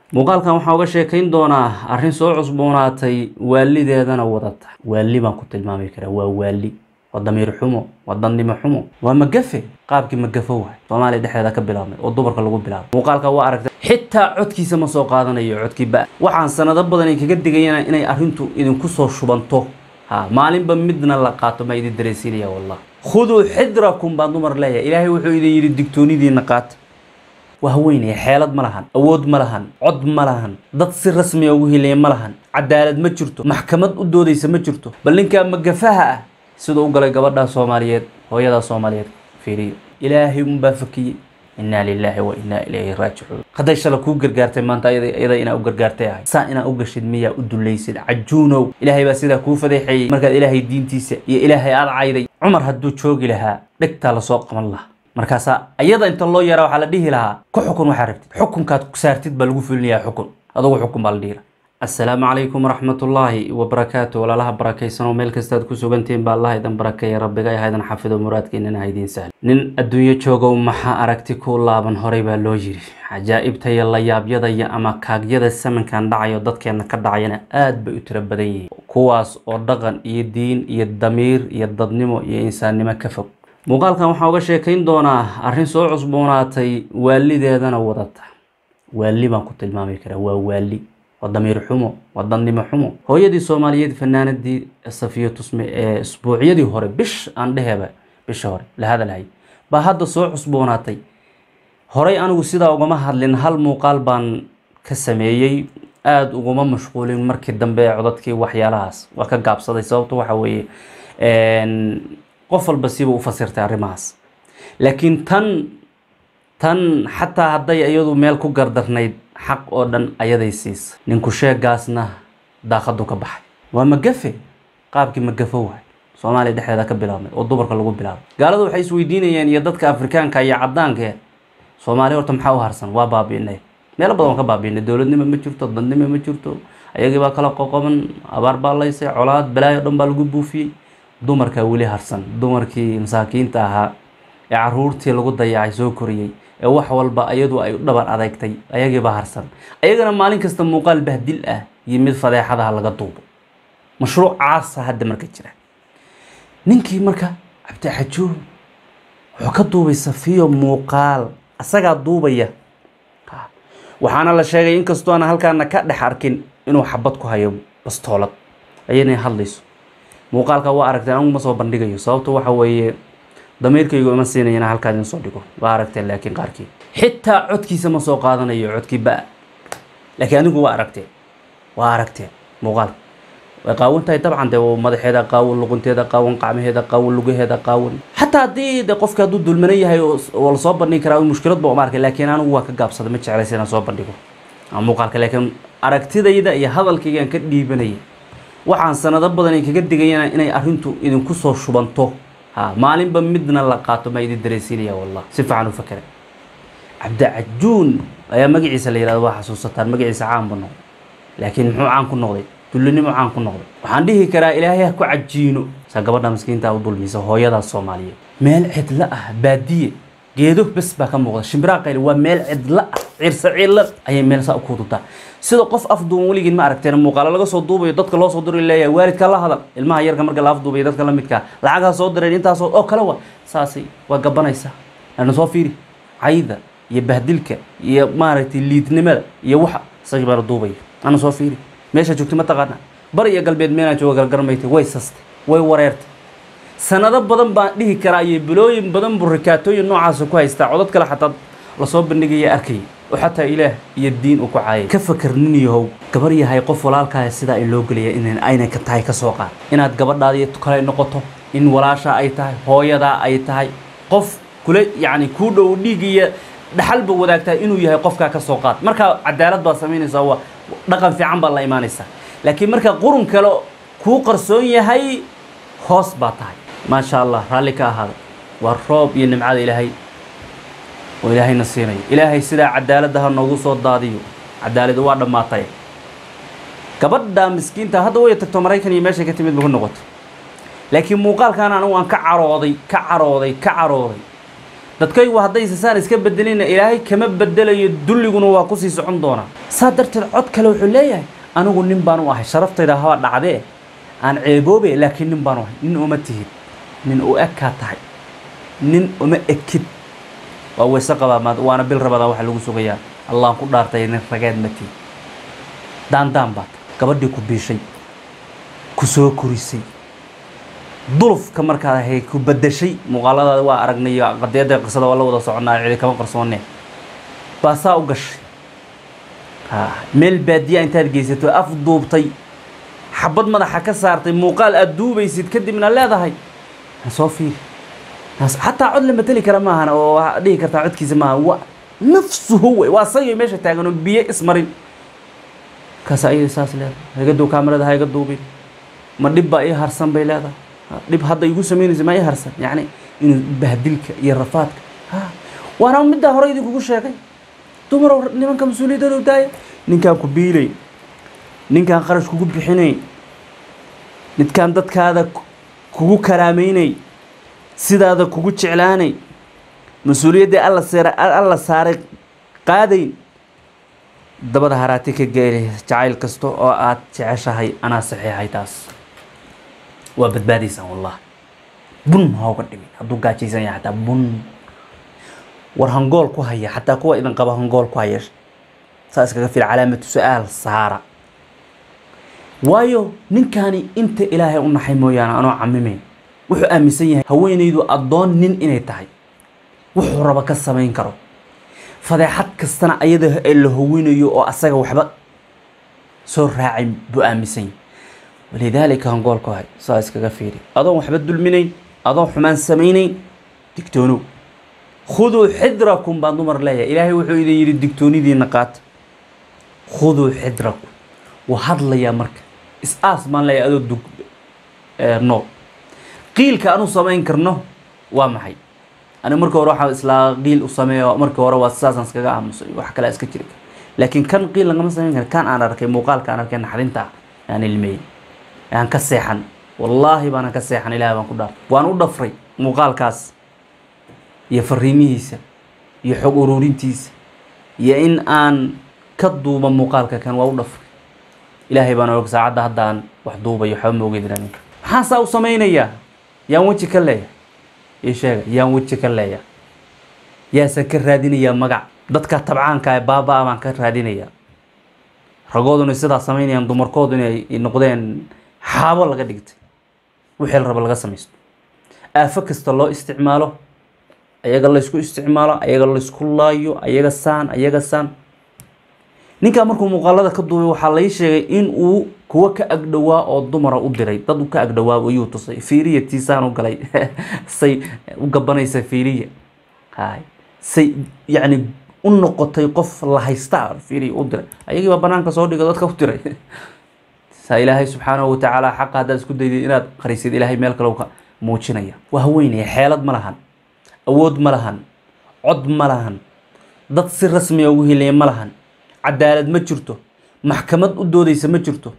muuqaalkan waxaan uga sheekayn doonaa arrin soo cusboonaatay waalideedana wadata waali baan ku tilmaami karaa waa waali waa damiir xumo waa dandimo xumo waa magafe qaabkii magafo waay soomaaliya dhexdeeda ka bilaabmay oo dumarka lagu bilaabay muuqaalka waa aragtay xitaa codkiisa ma soo qaadanayo codkii ba waxaan sanado badan kaga digayana inay arrintu idinku soo shubanto ha maalinba midna la qaato ma idin dareensiinaya wallah khuduu xidrakum baan dumar leeyahay ilaahay wuxuu idin yidhi digtoonidiina qaata waa haweynaya xeelad ma lahan awood ma lahan cod ma lahan dad si rasmiya ugu hilaya ma lahan cadaalad ma jirto maxkamad u doodaysa ma jirto bal ninkaa magafaha ah siduu u galay gabadhaa soomaaliyeed hooyadaa soomaaliyeed fiiriyo ilaahay unbaa fakiyey inaa lilaahi wa inaa ilayhi raajicuun hadday shala kuu gargaartay maanta iyada inaa u gargaartay ahay saa inaa u gashid miyaa u dulaysid cajuunow ilaahay baa sidaa kuu fadeexeeyey markaad ilaahay diintiisa iyo ilaahay aad cayday cumar hadduu joogi lahaa dhegtaa lasoo qaban lahaa markaasaa iyada inta loo yaraa waxaa la dhihi lahaa ku xukun waxaa rabtid xukunkaad saartid baa lagu fulinayaa xukun adugu xukun baa la dhihi lahaa assalaamu calaykum waraxmatullaahi wabarakaatu walaalaha barakaysanoo meel kastaad ku sugantihiin baa allah idan barakeeya rabbiga haydan xafido muraadkiinana haydiin sahli nin adduunyo joogow maxaa aragti ku laaban horay baa loo yiri cajaa'ibta iyo layaabyada iyo ama kaagyada samankan dhacayo dadkeena ka dhacayana aad bay u tiro badan yihiin kuwaas oo dhaqan iyo diin iyo damiir iyo dadnimo iyo insaannimo ka fog muuqaalkan waxaan uga sheekayn doonaa arrin soo cusboonaatay waalideedana wadata waali baan ku tilmaami karaa waa waali waa damiir xumo waa dandimo xumo hooyadii soomaaliyeed fanaanadii safiyo tusme ee isbuucyadii hore bish aan dheheba bisha hore la hadalhay baa hadda soo cusboonaatay horay anigu sidaa ugama hadlin hal muuqaal baan ka sameeyey aada uguma mashquulin markii dambe codadkii waxyaalahaas waa ka gaabsaday sababto waxa weeye qof walba siba u fasirtay arrimahaas laakiin tan tan xataa hadday iyadu meel ku gardarnayd xaq oo dhan ayaday siisa ninku sheegaasna daaqadu ka baxay waa magafe qaabkii magafo waay soomaaliya dhexdeeda ka bilaabmay oo dumarka lagu bilaabay gaaladu waxay isweydiinayeen iyo dadka afrikaanka iyo caddaanka soomaaliya horta maxaa u harsan waa baabi'inay meelo badan waan ka baabi'inay dowladnimo ma jirto dadnimo ma jirto ayagii baa kala qoqoban abaar baa laysay colaad balaayo dhan baa lagu buufiyey dumarkaa weli harsan dumarkii masaakiinta ahaa ee caruurtii lagu dayacay soo koriyey ee wax walba ayadu ay u dhabar adeegtay ayagiibaa harsan ayagana maalin kasta muuqaal bahdil ah iyo mid fadeexadaha laga duubo mashruuc caasa hadda marka jira ninkii marka cabdixajuun wuxuu ka duubay safiyo muuqaal asagaa duubaya waxaana la sheegay inkastoo aan halkaana ka dhex arkin inuu xabad ku hayo bastoolad ayana hadlayso muuqaalka waa aragteen anigu ma soo bandhigayo sababto waxa weeye damiirkaygu ima siinaya inaan halkaa idin soo dhigo waa aragteen laakiin qaarkii xitaa codkiisa ma soo qaadanayo codkii ba laakiin anigu waa aragteen waa aragteen muuqaalka way qaawan tahay dabcan dee madaxeeda qaawan luqunteeda qaawan qacmaheeda qaawan lugaheeda qaawan xataa haddii de qofka hadduu dulmanan yahay oo lasoo bandhigi karaa mushkilad ba uma arkay laakiin anigu waa ka gaabsaday ma jeclaysa inaan soo bandhigo muuqaalka laakiin aragtidayda iyo hadalkaygaan ka dhiibanaya waxaan sanado badan kaga digayana inay arrintu idinku soo shubanto ha maalinba midna la qaato ma idin dareensiinaya wallah si fiican u fakera cabdicajuun ayaa magaciisa la yihahdo waa xasuusataan magaciisa caan bu noqday laakiin muxuu caan ku noqday dullinimo caan ku noqday waxaan dhihi karaa ilaahay ha ku cajiino saa gabadha miskiinta u dulmisa hooyadaas soomaaliyeed meel cidlo ah baadiye geedo bes baa ka muuqda shimbiraa qayli waa meel cidlo ah ciirsa ciilla ayay meel saa u kuudutaa sida qof afduuban weligiin ma aragteen muuqaalo laga soo duubayo dadka loo soo diro leeyahay waalidka la hadal ilmaha yarka marka la afduubayo dadka la midkaa lacagha soo direen intaasoo oo kale wa saasay waa gabanaysaa lana soo fiiri cayda iyo bahdilka iyo maaragtay liidnimada iyo waxa isagii baa la duubaya ana soo fiiri meesha joogtay ma taqaana bari iyo galbeed meelaa jooga galgarmaytay way sastay way wareertay sanado badan baan dhihi karaa iyo bilooyin badan buu rikaatooyin noocaasa ku haystaa codad kale xataa lasoo bandhigaya arkayay oo xataa ilaah iyo diin uu ku caayay ka fakar nin yahow gabar yahay qof walaalkaah sidaa in loo gelaya in aynay ka tahay ka soo qaad inaad gabadhaadii kale noqoto in walaashaa ay tahay hooyadaa ay tahay qof kula yacni kuu dhow dhiig iyo dhaxalba wadaagtaa inuu yahay qofkaa ka soo qaad markaa cadaalad baad samaynaysaa waa dhaqan fiican baad la imaanaysaa laakiin marka qurun kale kuu qarsoon yahay hoos baa tahay maasha allah raalli ka ahaada waa roob iyo nimcada ilaahay oo ilaahayna siinayo ilaahay sidaa cadaaladda ha noogu soo daadiyo cadaaladu waa dhammaatay gabadha miskiinta hadda way tagto maraykan iyo meeshay ka timid ba ku noqoto laakiin muuqaalkan anigu aan ka carooday ka carooday ka carooday dadkaygu haddaysa saan iska bedelina ilaahay kama bedelayo dulliguna waa kusii socon doonaa saa darteed cod kale wuxuu leeyahay anigu nin baan u ahay sharaftayda haba dhacdee aan ceeboobe laakiin nin baan u ahay nin uma tihid nin u ekaa tahay nin uma ekid waa weyse qabaa maad waana bil rabadaa waxa lagu sugayaa allaan ku dhaartay nin rageed ma tihid daandaan baad gabadhii ku biishay ku soo korisay dulufka markaad ahay ku bedeshay muuqaaladaada waa aragnay iyo qadiyadda qisada waa la wada soconaa cidi kama qarsoonee baa saa u gashay ha meel baadiya intaad geysato af duubtay xabad madaxa ka saartay muuqaal aad duubaysid kadibna leedahay ha soo fiiri Has- xataa cod la mateli kara maahan oo waxaa dhihi kartaa codkiisa maaha waa nafsuhu wey waa sagay meesha taagan oo biyo ismarin kaas ayay saas leedahay ha iga duub kaamirada ha iga duubin ma dhib baa ii harsan bay leedahay Ha, dhib hadda igu samaynaysa ma ii harsan yacni inuu bahdilka iyo rafaadka ha waana middaa hore idinkugu sheegay dumarow nimanka mas-uuliyadooda daaya ninkaan ku biilay ninkaan qarash kugu bixinay midkaan dadkaada ku- kugu karaameynay sidaada kugu jeclaanay mas-uuliyaddii alla seera alla saaray qaadayn dabada haraati ka geeli jacayl kasta oo aad jeceshahay anaa saxiixay taas waa badbaadaysaan wallah bun ha uga dhimin hadduu gaajaysan yahay xataa bun war hangool ku haya xataa kuwa idin qaba hangool ku haya saa iskaga fil calaamatu su-aal saara waayo ninkaani inta ilaahay u naxay mooyaane anoo camimeyn wuxuu aaminsan yahay haweenaydu addoon nin inay tahay wuxuu raba ka samayn karo fadeexad kastana ayada ee la howinayo oo asaga waxba soo raacay buu aaminsan yahay walidaalika hangool ku hay saa iskaga fiiri adoon waxba dulminayn adoon xumaan samaynayn digtoonow khuduu xidrakum baan dumar leeyahay ilaahay wuxuu idin yidhi digtoonidiina qaata khuduu xidrakum waa hadlayaa marka is-aas baan leeyahay adoo dug ee, nool qiilka anu samayn karno waa maxay aniga marka hore waxaa islaa qiil u sameeyo marka hore waa sidaasaan iskaga aamusay wax kale iska jiri kara laakiin kan qiil lagama samayn karo kan aan arkay muuqaalka aan arkay naxdinta aan ilmeeyey aan ka seexan wallaahi baanan ka seexan ilaah baan ku dhaar waan u dhafray muuqaalkaas iyo fariimihiisa iyo xog ururintiisa iyo in aan ka duuba muuqaalka kan waa u dhafray ilaahay baan og saacadda hadda aan wax duubayo waxba ma ogeydin aninka maxaan saa u samaynayaa yaan weji ka leeyahay ii sheega yaan weji ka leeyahay yaasaan ka raadinayaa magac dadka tabcaanka ee baaba-a baan ka raadinayaa ragooduna sidaa samaynayaan dumarkoodu inay noqdeen xaabo laga dhigtay wixii la rabo laga samaysto aafo kasta loo isticmaalo ayaga laysku isticmaalo ayaga laysku laayo ayaga saan ayaga saan ninkaa markuu muuqaalada ka duubay waxaa lai sheegay in uu kuwa ka agdhowaa oo dumara u diray dad u ka agdhowaa ayuu tusay fiiriya tiisaan u galay say u gabanaysa fiiriya hay say yacni u noqotay qof la haysta fiiriya u diray ayagii baa banaanka soo dhiga dadka u diray saa ilaahay subxaanahu watacaala xaqa haddaad isku daydid inaad qarisid ilaahay meel kale ka muujinaya waa haweynaya xeelad ma lahan awood ma lahan cod ma lahan dad si rasmiya ugu hilaya ma lahan cadaalad ma jirto maxkamad u doodaysa ma jirto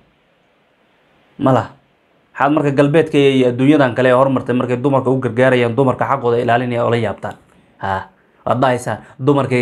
ma laha waxaad marka galbeedka iyo adduunyadan kale ee hormartay markay dumarka u gargaarayaan dumarka xaqooda ilaalinaya oo la yaabtaan ha waad dhahaysaa dumarkay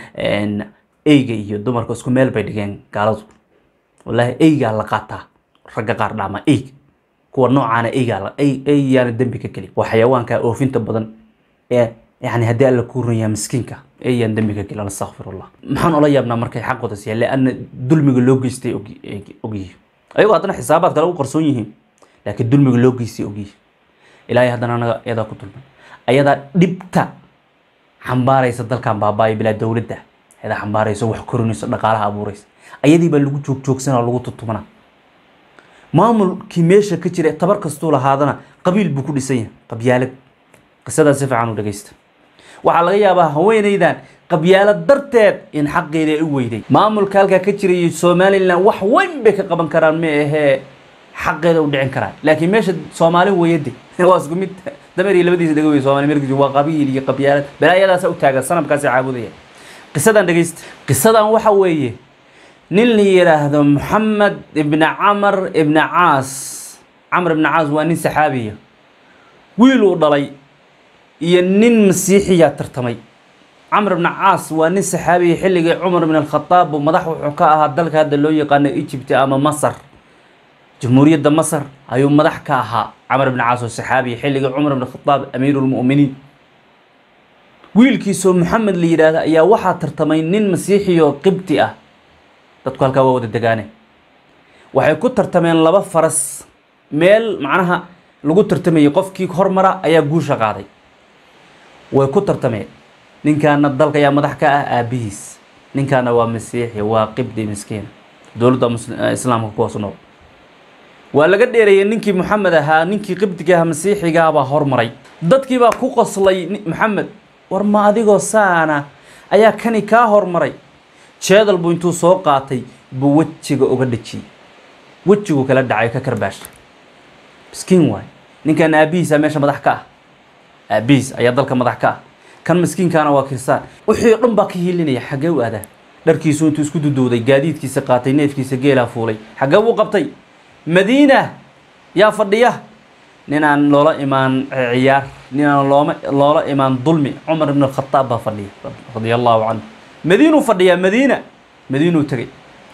eyga iyo dumarka isku meel bay dhigeen gaaladu wallaahi eygaa la qaataa ragga qaar dhaama eyg kuwa noocaana eygaa la ey ey yaana dembi ka gelin waa xayawaanka oofinta badan ee yani haddii alla kuu runyaa miskiinka eyaan dembi ka gelin astaqfirullah maxaan ola yaabnaa markay xaqooda siiyaan lianna dulmiga loo geystay og ogyihiin ayagoo haddana xisaabaad kale u qarsoon yihiin laakiin dulmiga loo geystay ogyihiin ilaahay haddana anaga iyadaa ku dulmay ayadaa dhibta xambaaraysa dalkan baabaayo bilaa dowladda ayadaa xambaaraysa wax korinaysa dhaqaalaha abuuraysa ayadii baa lagu joogjoogsanaa lagu tutumana maamulkii meesha ka jira tabar kastuu lahaadana qabiil buu ku dhisan yahay qabyaalad qisadaa si fiican u dhegeysta waxaa laga yaabaa haweenaydan qabyaalad darteed in xaqeeda ay u weyday maamulka halkaa ka jirayay somalilan wax weyn bay ka qaban karaan ma ahee xaqeeda u dhicin karaan laakiin meesha soomaali weyade waa isku mid dameer iyo labadiisa dhego wey soomaali merkis waa qabiil iyo qabyaalad balaayadaasa u taagan sanamkaasi caabudaya qisadan dhegeysta qisadan waxa weeye nin la yidhaahdo moxamed ibni camar ibni caas camr ibni caas waa nin saxaabiya wiil uu dhalay iyo nin masiixiyaa tartamay camr bn caas waa nin saxaabiya xilligii cumar bn alkhadaab buu madax wuxuu ka ahaa dalka hadda loo yaqaano egypt ama masar jamhuuriyadda masar ayuu madax ka ahaa camr bn caas oo saxaabiya xilligii cumar bn khadaab amiiru lmu'miniin wiilkiisoo maxamed la yidhaahda ayaa waxaa tartamay nin masiixiyo qibti ah dadku halkaa waa wada degaane waxay ku tartameen laba faras meel macnaha lagu tartamayay qofkii hormara ayaa guusha qaaday way ku tartameen ninkaana dalka ayaa madax ka ah aabihiis ninkaana waa masiixi waa qibdi miskiin dowladda islaamka kuwaas nool waa laga dheereeyey ninkii maxamed ahaa ninkii qibdiga aha masiixigaabaa hormaray dadkiibaa ku qoslay maxamed war ma adigoo saana ayaa kani kaa hormaray jeedal buu intuu soo qaatay buu wejiga uga dhejiyey wejiguu kala dhacay ka karbaasha miskiin waay ninkan aabihiisa meesha madax ka ah aabihiis ayaa dalka madax ka ah kan miskiinkaana waa kirsaan wixii o dhan baa ka hiilinaya xaggee u aadaa dharkiisu intuu isku dudowday gaadiidkiisa qaatay neefkiisa geelaa fuulay xaggee buu qabtay madiina yaa fadhiya ninaan loola imaan ciyaar ninaan looma loola imaan dulmi cumar ibn alkhataab baa fadhiya radia allahu canhu madiinuu fadhiyaa madiina madiinuu tegay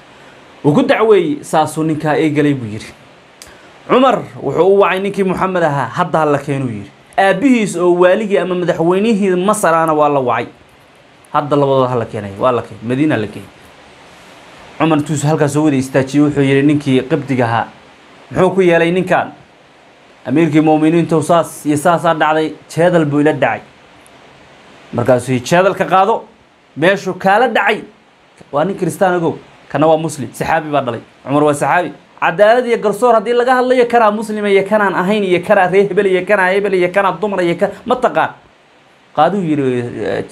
uu ku dacweeyey saasuu ninkaa eegalay buu yidhi cumar wuxuu u wacay ninkii moxamed ahaa hadda hala keenuu yidhi aabbihiis oo waaligii ama madaxweynihii masarana waa la wacay hadda labadooda hala keenay waa la keen madiina la keenay cumar intuusu halkaas soo wada istaajiyey wuxuu yidhi ninkii qibdiga ahaa muxuu ku yeelay ninkan amiirkii mu'miniintu saas iyo saasaa dhacday jeedal buu ila dhacay markaasuu yidhi jeedalka qaado meeshuu kaala dhacay waa nin kiristaan ogow kana waa muslim saxaabi baa dhalay cumar waa saxaabi cadaalad iyo garsoor haddii laga hadlayo kanaa muslima iyo kanaan ahayn iyo kanaa ree hebel iyo kanaa hebel iyo kanaa dumar iyo ka ma taqaan qaaduu yidhi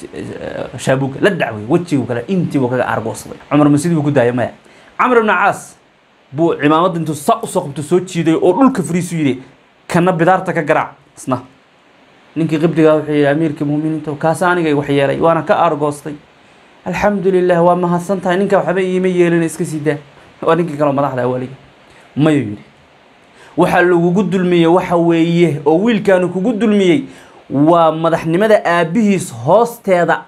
shaabuga la dhacway wejigu kale intii buu kaga aargoosday cumar ma sidii buu ku daaya maya camr ibn caas buu cimaamadda intuu saa usoo qabto soo jiiday oo dhulka fariisu yidhi kana bidaarta ka garaac isna ninkii qibdigaa wuxuu yidhi amiirkii muuminiinta kaasa anigay wax yeelay waana ka aargoostay alxamdu lilah waa mahadsan tahay ninka waxba iima yeelina iska sii daa waa ninkii kaleo madaxda awaliga mayuu yidhi waxaa lagugu dulmiyey waxa weeye oo wiilkaanu kugu dulmiyey waa madaxnimada aabbihiis hoosteeda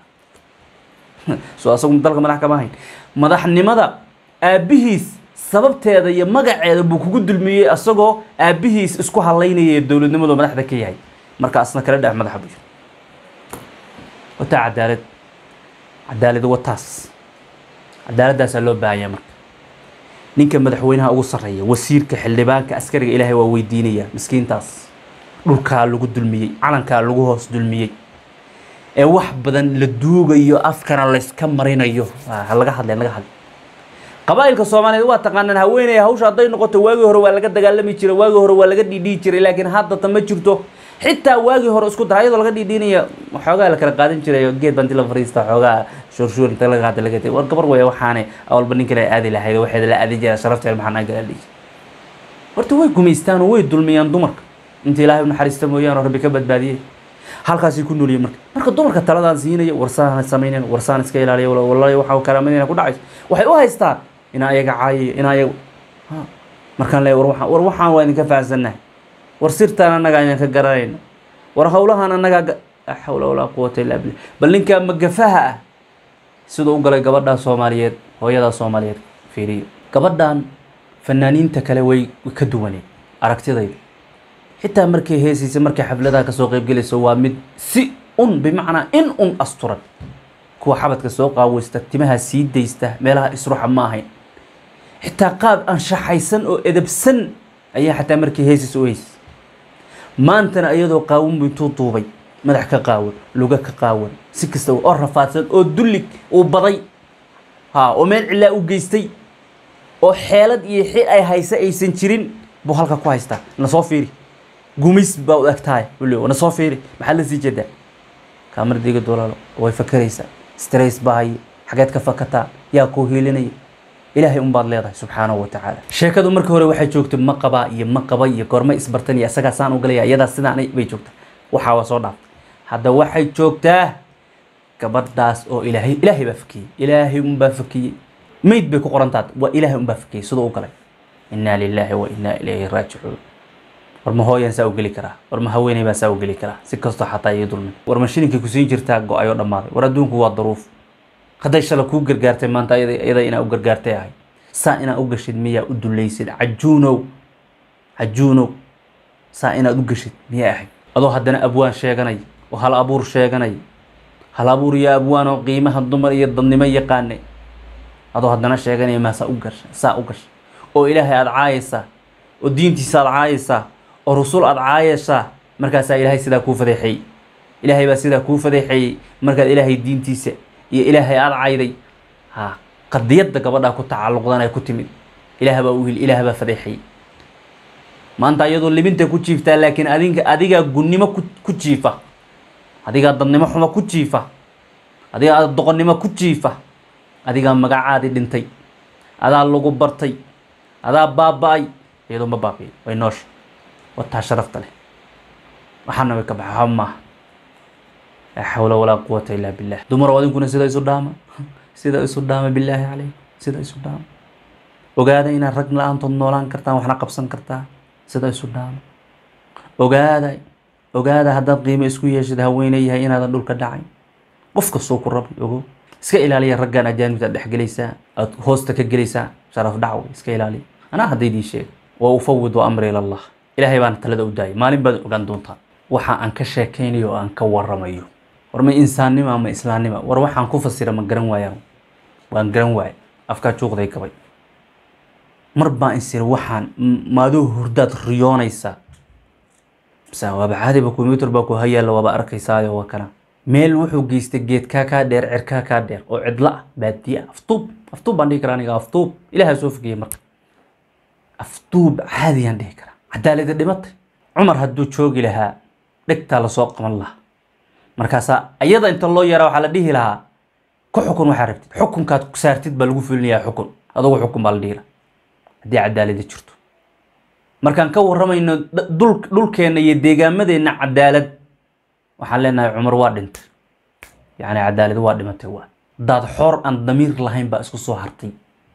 so asagu dalka madax kama hayn madaxnimada aabbihiis sababteeda iyo magaceeda buu kugu dulmiyey asagoo aabbihiis isku halaynaya dowladnimadu madaxda ka yahay marka asna kala dhex madaxa buu yiri wataa cadaalad cadaalad wataas cadaaladaasaa loo baahanya marka ninka madaxweynaha ugu sarreeya wasiirka xildhibaanka askariga ilaahay waa weydiinaya miskiintaas dhulkaa lagu dulmiyey calankaa lagu hoos dulmiyey ee wax badan la duugayo afkana layska marinayo ha laga hadlay laga hadlay qabaa'ilka soomaaliyeed waa taqaanaan haweeney hawsha hadday noqoto waagii hore waa laga dagaalami jiray waagii hore waa laga dhiidhihi jiray laakiin haddata ma jirto xitaa waagii hore isku dara iyadoo laga dhiidhiinaya xoogaa la kala qaadan jiray geed baan la fariista xoogaa shuurshuur inta laga qaada laga tegay war gabar weya waxaane awalba ninka la aadi lahayd waxeeda la aadi jira sharafteed maxaa naa gala dhihi horta way gumaystaan oo way dulmiyaan dumarka inta ilaahay u naxariista mooyaane oo rabbi ka badbaadiyey halkaasay ku nooliyeen marka marka dumarka taladaan siinaya warsaan samaynayn warsaan iska ilaaliya wallahi waxa karaamadina ku dhacayso waxay u haystaan inaa ayaga caayiyo inaa ayaga markaan leeyahay war waxaan war waxaan waa idinka fahansannahay war sirtaan annagaa idinka garanayno war howlahaan annagaa la xawla walaa quwata illa billah bal ninkaa magafaha ah siduu u galay gabadhaa soomaaliyeed hooyadaa soomaaliyeed fiiriyo gabadhan fanaaniinta kale way ka duwaneed aragtidayda xitaa markay heesaysa markay xafladaha kasoo qeybgelayso waa mid si un bimacnaa in un asturan kuwa xabadka soo qaaweysta timaha sii daysta meelaha isruxa ma ahayn xitaa qaab anshaxaysan oo edabsan ayaa xataa markay heesaysa u heysay maantana iyadoo qaawinbu intuu duubay madax ka qaawan luga ka qaawan si kasta oo rafaadsan oo dullig uu baday ha oo meel cilaa u geystay oo xeelad iyo xi ay haysa aysan jirin buu halka ku haystaa na soo fiiri gumays baa u egtahay wuli na soo fiiri maxaa la sii jeedaa kaamaradiga dolaalo way fakeraysaa stress baa haye xageed ka fakataa yaa kuu hiilinaya ilaahay unbaad leedahay subxaanahu wa tacaala sheekadu marka hore waxay joogtay ma qabaa iyo ma qaba iyo goorma isbartan iyo isagaa saan u galaya iyadaa sidaan bay joogtaa waxaa waa soo dhaaftay hadda waxay joogtaa gabadhaas oo ilaahay ilaahay baa fakiyey ilaahay unbaa fakiyey mayd bay ku qorantaad waa ilaahay unbaa fakiyey siduu u galay innaa lilaahi wa innaa ilayhi raajicuun war ma hooyan saa u geli karaa war ma haweeney baa saa u geli karaa si kastoo xataa ii dulmin war ma shilinkii kusiin jirtaa go-ayoo dhammaaday war adduunku waa daruuf hadday shala kuu gargaartay maanta iyada inaa u gargaartay ahay saa inaa u gashid miyaa u dulaysid cajuunow cajuunow saa inaad u gashid miyaa ahayd adoo haddana abwaan sheeganay oo hal abuur sheeganay hal abuur iyo abwaan oo qiimaha dumar iyo dadnimo yaqaane adoo haddana sheeganaya maa saa u gasha saa u gasha oo ilaahay aada caayaysaa oo diintiisa aada caayaysaa oo rusul aada caayaysaa markaasaa ilaahay sidaa kuu fadeexeeyey ilaahay baa sidaa kuu fadeexeeyey markaad ilaahay diintiisa iyo ilaahay aada cayday ha qadiyadda gabadhaa ku tacalluqdan ay ku timid ilaah baa uhil ilaah baa fadeexeeyey maanta iyadoo libinta ku jiiftaa laakiin adinka adigaa gunnimo ku ku jiifa adigaa dadnimo xumo ku jiifa adigaa doqonnimo ku jiifa adigaa magacaadii dhintay adaa lagu bartay adaa baaba-ay iyadoo ma baabiyo way noosha wataa sharafta leh waxaana way ka baxa waxba maaha laa xawla walaa quwata illaa billah dumar oo adinkuna sida isu dhaama sida isu dhaama billaahi calayk sida isu dhaama ogaada inaad rag la-aantood noolaan kartaan waxna qabsan kartaa sida isu dhaama ogaada ogaada haddaad qiimo isku yeeshid haweeney yahay inaadan dhulka dhacayn qof kastoo ku rabay ogo iska ilaaliya raggan ajaanibta aad dhexgelaysaa aad hoosta ka gelaysaa sharaf dhac wey iska ilaaliya anaa haddaydii sheega wa ufawidu amri ila allah ilaahay baana talada u daayay maalin baad ogaan doontaa waxa aan ka sheekaynayo oo aan ka waramayo war ma insaannima ma islaannima war waxaan ku fasira ma garan waayaan waan garan waaya afkaa juuqday gabay mar baan isiri waxaan maaduu hurdaad riyoonaysaa mise waaba caadiba combyuter baa ku hayaalla waaba arkaysaayo waa kana meel wuxuu geystay geedkaa kaa dheer cirkaa kaa dheer oo cidla ah baadiye ah aftuub aftuub baan dhihi karaa aniga aftuub ilaaha soo fogeyey marka aftuub caadiyaan dhihi karaa cadaalada dhimatay cumar hadduu joogi lahaa dhegtaa lasoo qaban lahaa markaasaa ayada inta loo yaraa waxaa la dhihi lahaa ku xukun waxaa rabtid xukunkaad saartid baa lagu fulinayaa xukun adugu xukun baa la dhihi lahaa haddii cadaalada jirto markaan ka waramayno dul dhulkeenna iyo deegaamadeenna cadaalad waxaan leenahay cumar waa dhintay yacni cadaalad waa dhimatay waa daad xoor aan damiir lahayn baa isku soo hartay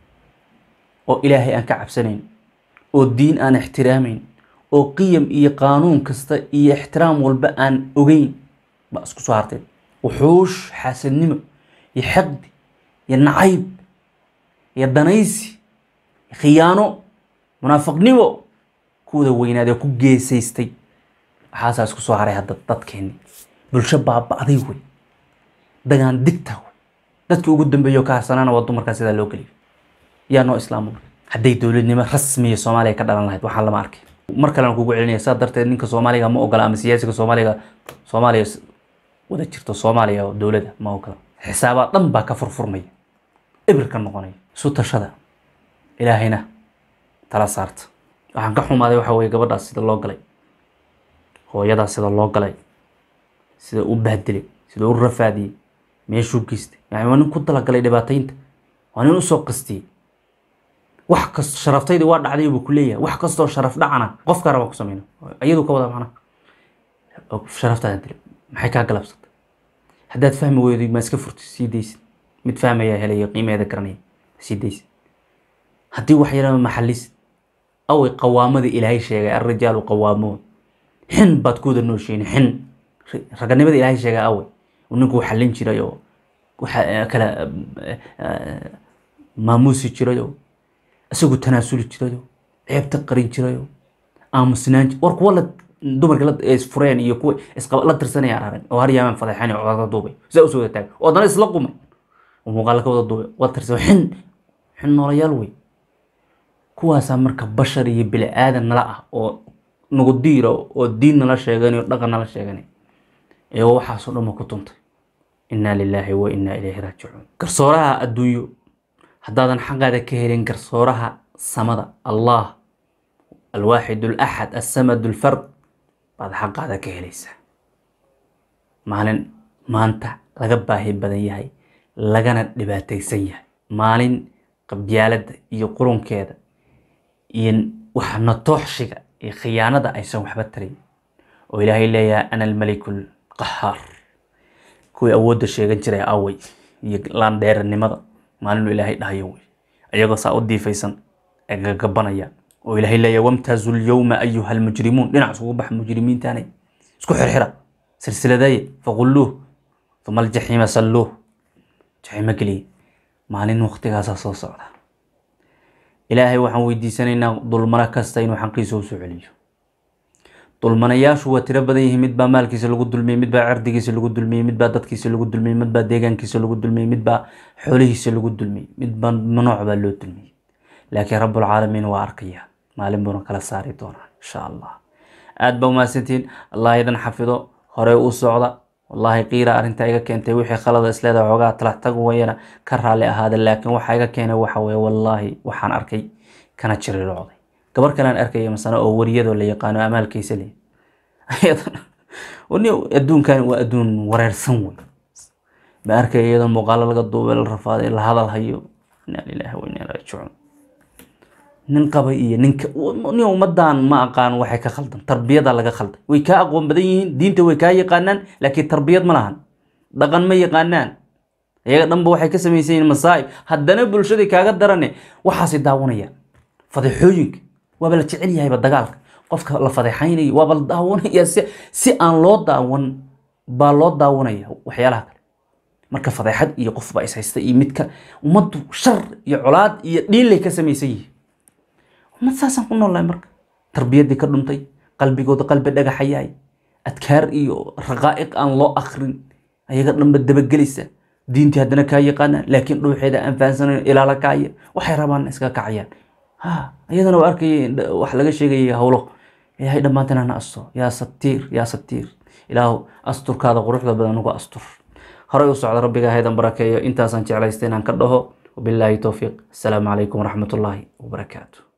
oo ilaahay aan ka cabsanayn oo diin aan ixtiraamayn oo qiyam iyo qaanuun kasta iyo ixtiraam walba aan ogeyn baa isku soo hartay wuxuush xaasadnimo iyo xaqdi iyo nacayb iyo danaysi khiyaano munaafiqnimo kuwada weynaadee ku geesaystay waxaasaa isku soo haray hadda dadkeenni bulsho baaba-day wey dagaan digta wey dadkii ugu dambeeyo ka harsanaana waa dumarkaa sidaa loo geliyo yaa noo islaamo hadday dowladnimo rasmiya soomaaliya ka dhalan lahayd waxaan lama arkay mar kalena kugu celinaya saa darteed ninka soomaaliga ma ogola ama siyaasiga soomaaliga soomaaliya wada jirto soomaaliya oo dowladda ma ogola xisaabaa dhan baa ka furfurmaya ibir ka noqonaya isu tashada ilaahayna tala saarta waxaan ka xumaaday waxa weye gabadhaas sida loo galay hooyadaas sida loo galay sida u bahdilay sida u rafaadiyey meeshuu geystay yani waa nin ku talagalay dhibaataynta waa nin usoo qastiyey wax kast sharaftaydi waa dhacday buu ku leeyahay wax kastoo sharaf dhacana qofka raba ku sameyna iyadu ka wada macna sharaftaada dilay maxay kaa galabsatay haddaad fahmi weydo ma iska furtid sii daysid mid fahmaya helaya qiimeeda garanaya sii daysid haddii wax yarama maxalisid away qawaamada ilaahay sheegay alrijaalu qawaamuun xin baad ku wada nooshiin xin raganimada ilaahay sheegay away ninku xallin jiray oo waxa kala maamuusi jiray oo isagu tanaasuli jiray oo ceebta qarin jiray oo aamusnaan war kuwa la dumarka la isfureen iyo kuwa isqaba la tirsanaya araran oo har yaaman fadeexan oo codada duubay sidaa usoo wada taag oo haddana isla qumay oo muuqaala ka wada duubay waa tirsan xin xin noolayaal wey kuwaasaa marka bashar iyo bini aadan nala ah oo nagu diira oo diin nala sheeganayo dhaqan nala sheeganay iyagoo waxaasoo dhan ma ku tuntay innaa lilaahi wa innaa ilayhi raajicuun garsooraha adduunyo haddaadan xaqaada ka helin garsooraha samada allah alwaaxid alaxad assamad alfard baad xaqaada ka helaysaa maalin maanta laga baahi badan yahay lagana dhibaataysan yahay maalin qabyaaladda iyo qurunkeeda iyo waxa natooxshiga iyo khiyaanada aysan waxba tarayn oo ilaahay leeyahay ana almaliku lqahaar kuwii awoodda sheegan jiray awey iyo laandheeranimada maalinuu ilaahay dhahayo wey ayagoo saa u diifaysan ee gagabanaya oo ilaahay leeya wamtaazu lyowma ayuha almujrimuun dhinac isugu baxa mujrimiintaanay isku xirxira silsiladeeye faqulluuh uma aljaxiima salluuh jaxiimo geliye maalin waqtigaasaa soo socda ilaahay waxaan weydiisanaynaa dulmano kasta inuu xaqiisa usoo celiyo dulmanayaashu waa tiro badan yihiin mid baa maalkiisa lagu dulmiyey mid baa cirdigiisa lagu dulmiyey mid baa dadkiisa lagu dulmiyey mid baa deegaankiisa lagu dulmiyey mid baa xoolihiisa lagu dulmiyey mid baa nooc baa loo dulmiyey laakiin rabbulcaalamiin waa arkaya maalin buuna kala saari doonaa insha allah aad baa umahadsantihiin allah idan xafido hore u socda wallaahi qiira arrintaa iga keentay wixii khalada isleedaha xoogaa talax tag wayana ka raalli ahaada laakiin waxa iga keenay waxa weye wallaahi waxaan arkay kana jiriirocday gabar kalean arkaya masana oo wariyadoo la yaqaano amaalkiisa le ayadana ni adduunkan waa adduun wareersan wey ma arkaya iyadoo muuqaalo laga duubay la rafaaday la hadal hayo inaa lilahi wa inaa raajicuun nin qabay iyo ninka nin ummadan ma aqaan waxay ka khaldan tarbiyada laga khalday way kaa aqoon badan yihiin diinta way kaa yaqaanaan laakiin tarbiyad ma lahan dhaqan ma yaqaanaan iyaga dhanba waxay ka samaysan yihiin masaa'ib haddana bulshadii kaaga darane waxaasay daawanayaan fadeexooyinka waaba la jecel yahayba dagaalka qofka la fadeexaynayo waaba la daawanaya si si aan loo daawan baa loo daawanaya waxyaalaha kale marka fadeexad iyo qofba is haysta iyo midka ummaddu shar iyo colaad iyo dhiinlay ka samaysan yihiin ummad saasaan ku noolnahay marka tarbiyaddii ka dhuntay qalbigooda qalbi dhagaxa yahay adkaar iyo raqaa'iq aan loo akrin ayaga dhanba dabagelaysa diintii haddana kaa yaqaanaan laakiin dhuuxeeda aan fahansanayn ilaala kaaya waxay rabaan iska kacayaan ha iyadana waa arkaya wax laga sheegaya howlo ilaahay dhammaantan hana asto yaa satiir yaa satiir ilaahu asturkaada quruxda badan uga astur horey u socda rabbiga haydan barakeeyo intaasaan jeclaysta inaan ka dhaho wabilaahi towfiiq asalaamu calaykum waraxmat ullaahi wabarakaatu